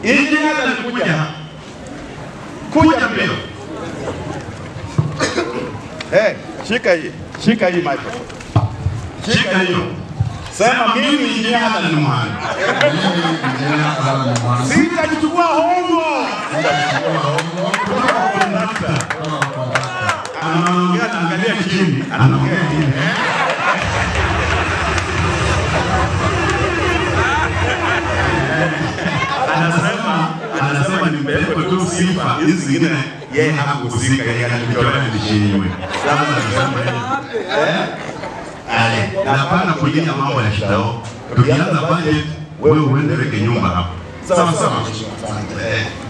Injinia alikuja kuja mbio. Eh, shika hii, shika hii microphone. Shika hiyo. Sema mimi injinia Alan Mohamed. Sitakuchukua hongo. Anaongea anaangalia chini, anaongea chini. Anasema anasema nimewekwa tu sifa hizi zingine yeye hakuhusika, yeye anatolea nishiiwe. Sasa anasema eh Ale, na hapana kulia mambo ya shidao. Tukianza budget, wewe uende weke nyumba hapo. Sawa sawa. Eh,